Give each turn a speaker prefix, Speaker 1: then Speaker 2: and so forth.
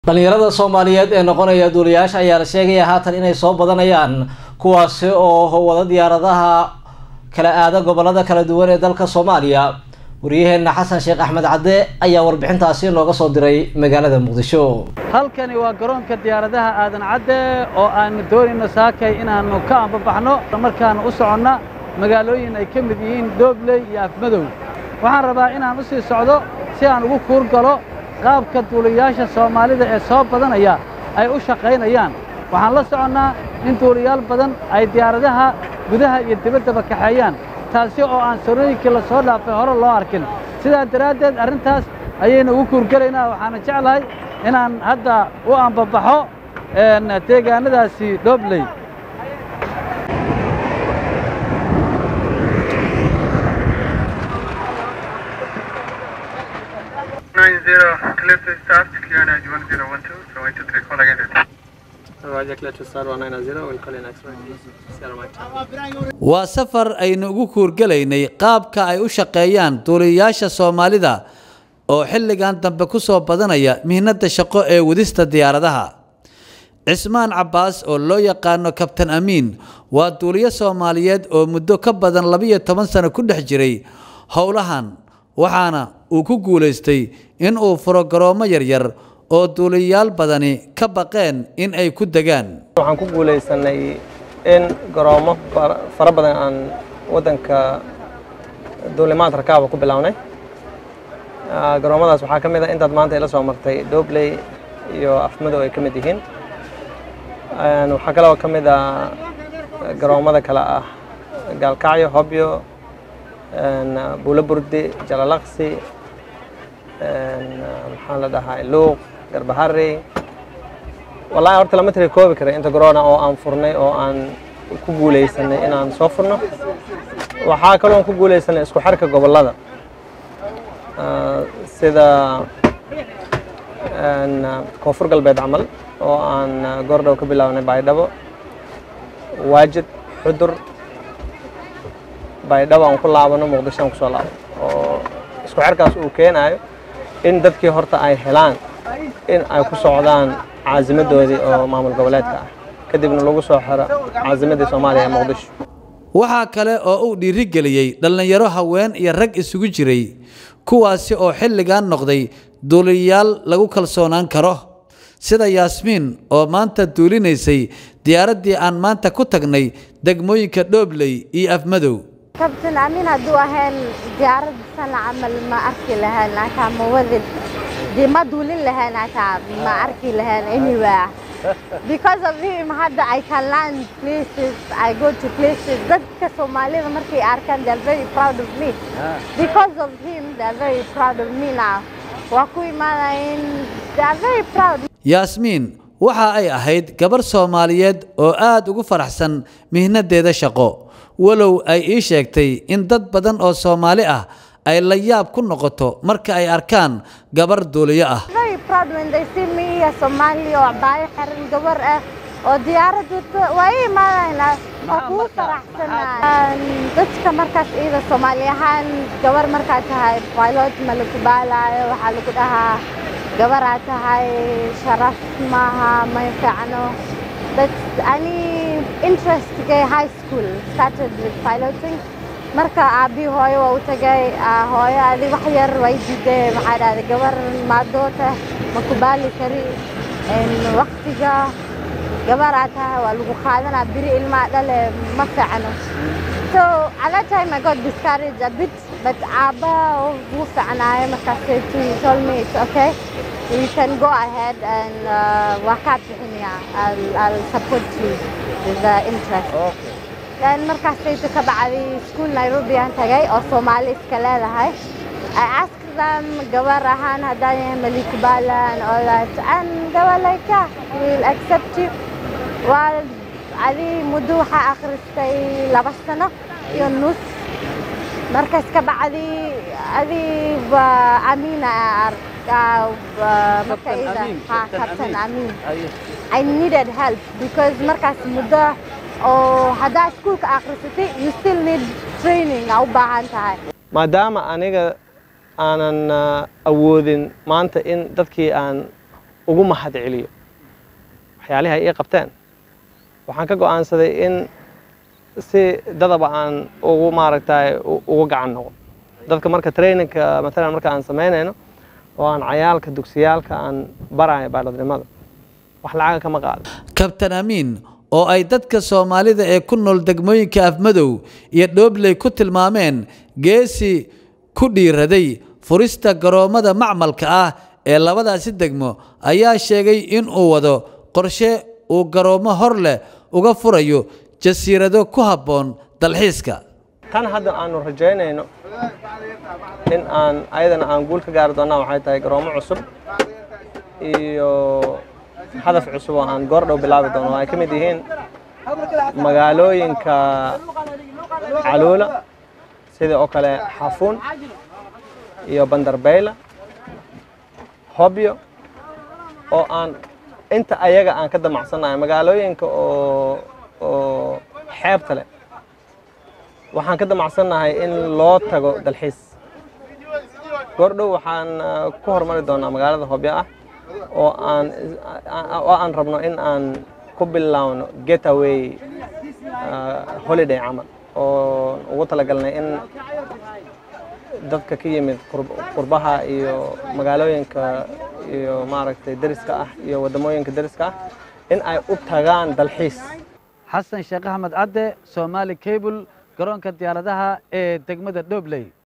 Speaker 1: dhalinyarada soomaaliyeed ee noqonaya duuliyaasha ayaa la sheegaya haatan inay soo badanayaan kuwaasi oo wada diyaaradaha kala aada gobolada kala duwan ee dalka soomaaliya waryaheena xasan sheekh axmed cadde ayaa warbixintaasi nooga soo diray magaalada muqdisho
Speaker 2: halkani waa garoonka diyaaradaha aadan cadde oo aanu doonayno saakay inaannu ka ambabaxno markaana u soconna magaalooyin ay ka mid yihiin doobley iyo afmadow waxaan rabaa inaan u sii socdo si aan ugu kuur galo qaabka duuliyaasha soomaalida ee soo badanaya ay u shaqaynayaan waxaan la soconnaa in duuliyaal badan ay diyaaradaha gudaha iyo dibaddaba kaxeeyaan taasi oo aan sarooyinkii la soo dhaafay hore loo arkin sidaa daraaddeed arrintaas ayaynu ugu kuurgelaynaa waxaana jeclahay inaan hadda u ambabaxo deegaanadaasi dhobley
Speaker 3: Nine zero, clear to start, clear nine one zero one two, so one two three, call again.
Speaker 4: Roger, clear to start 190, we'll call you next one. Sierra Mike.
Speaker 2: waa safar aynu ugu kuurgelaynay qaabka ay u shaqeeyaan duuliyayaasha soomaalida oo xilligan dambe ku soo badanaya mihnadda shaqo ee wadista diyaaradaha cismaan cabbaas oo loo yaqaano kabtan amiin waa duuliyo soomaaliyeed oo muddo ka badan labiyo toban sano ku dhex jiray howlahan waxaana uu ku guulaystay in uu furo garoomo yaryar oo duuliyayaal badani ka baqeen in ay ku degaan
Speaker 4: waxaan ku guulaysanay in garoomo fara- fara badan aan waddanka duulimaad rakaaba ku bilownay Ah, garoomadaas waxaa ka mid ah intaad maanta ila soo martay dobley iyo afmadow ay ka mid yihiin Een, waxaa kaloo ka mid ah garoomada kale ah gaalkacyo hobyo een, buulo burdi jalalaqsi een, maxaa la dhahaa luuq garbahari wallaahi horta lama tiri koobi kara inta corona oo aan furnay oo aan ku guulaysanay inaan soo furno waxaa kaloo aan ku guulaysanay isku xirka gobollada Ah, sida een, koonfur galbeed camal oo aan ah, goordhow ka bilaabnay baydhabo waajid xudur baydhabo aan ku laabano muqdisho aan kusoo laabano oo isku xirkaas uu keenayo in dadkii horta ay helaan in ay ku socdaan caasimadoodii oo maamul goboleedka ah kadibna lagu soo xiro caasimadii soomaaliya ee muqdisho
Speaker 2: waxaa kale oo uu dhiirigeliyey dhallinyaro haween iyo rag isugu jiray kuwaasi oo xilligan noqday duuliyayaal lagu kalsoonaan karo sida yaasmiin oo maanta duulinaysay diyaaraddii aan maanta ku tagnay degmooyinka dhoobley iyo afmadow
Speaker 5: kabtan amiin hadduu ahayn diyaarad sana camal ma arki lahayn hataa ma wadin dee ma duulin lahayn hataa ma arki lahayn anywhere because of him hadda I can land places I go to places dadka soomaalida markay arkaan they are very proud of me because of him they are very proud of me now waa ku imaanayin they are very proud
Speaker 2: yaasmiin waxa ay ahayd gabar soomaaliyeed oo aad ugu faraxsan mihnadeeda shaqo walow ay ii sheegtay in dad badan oo soomaali ah ay la yaab ku noqoto marka ay arkaan gabar duuliyo ah
Speaker 5: very proud when they see me a Somali oo baayo xiran gabar ah oo diyaarad wata waa ii imaanaynaa waa kugu faraxsanaa dadka markaas iyada Soomaali ahaan gabar markaa tahay pilot ma lagu baalaayo waxaa lagu dhahaa gabaraa tahay sharaf maaha ma fiicno but ani interestigay high school started with piloting marka aabii hooyo waa u tagay ah, hooyo adi wax yar way diiday maxaa dhahday gabar maadoota ma ku baali kari En waqtiga gabaraa tahay waa lagu qaadanaa biri ilmaa dhale ma fiicno so at that time I got discouraged a bit but aabba wuu fiicnaayo markaas he told me it's okay you can go ahead and uh, waa kaa bixinayaa I'll, I'll support you with the interest then markaasayta ka bacday school Nairobi aan tagay oo Soomaali iska leedahay I asked them gabar ahaan haddaan yahay Malik Bala and all that and they were like yeah we'll accept you waa adi muddo waxaa akhristay laba sano iyo nus markaas ka bacdi adi waa Amina arkaa marka
Speaker 2: Captain
Speaker 5: ida
Speaker 2: Amin,
Speaker 5: ha
Speaker 2: Captain
Speaker 5: Captain
Speaker 2: Amin.
Speaker 5: Amin I needed help because markaas muddo oo haddaa iskuulka akhrisatay you still need training aa u baahan tahay
Speaker 4: maadaama aniga aanan ah, awoodin maanta in dadkii aan ugu mahad celiyo waxyaalihi ay ii qabteen waxaan ka go'aansaday in si dadaba aan ugu maaragtay ugu gacan noqo dadka marka traininka matalan marka aan samaynayno oo aan cayaalka dugsiyaalka aan barayo baaladnimada wax lacaga kama qaado
Speaker 6: kabtan amiin oo ay dadka soomaalida ee ku nool degmooyinka afmadow iyo dhoobley ku tilmaameen geesi ku dhiiraday furista garoommada macmalka ah ee labadaasi degmo ayaa sheegay in uu wado qorshe uu garoommo hor leh uga furayo jasiirado ku habboon dalxiiska
Speaker 4: tan hadda aanu rajaynayno in aan ayadana aan guul ka gaari doonnaa waxay tahay garoomo cusub iyo hadaf cusub oo aan goor dhow bilaabi doono oo ay ka mid yihiin magaalooyinka caluula sida oo kale xafuun iyo bandarbayla hobyo oo aan inta ayaga aan ka damacsannahay magaalooyinka oo oo xeebta leh waxaan ka damacsannahay in loo tago dalxiis goor dhow waxaan ku horumari doonaa magaalada hobyo ah oo aan oo aan rabno in aan ku bilaawno getaway holiday camal oo ugu talagalnay in dadka ka yimid qurbaha iyo magaalooyinka iyo maaragtay deriska ah iyo waddamooyinka deriska ah in ay u tagaan dalxiis
Speaker 2: xasan sheekh axmed cadde somaali cable garoonka diyaaradaha ee degmada dhobley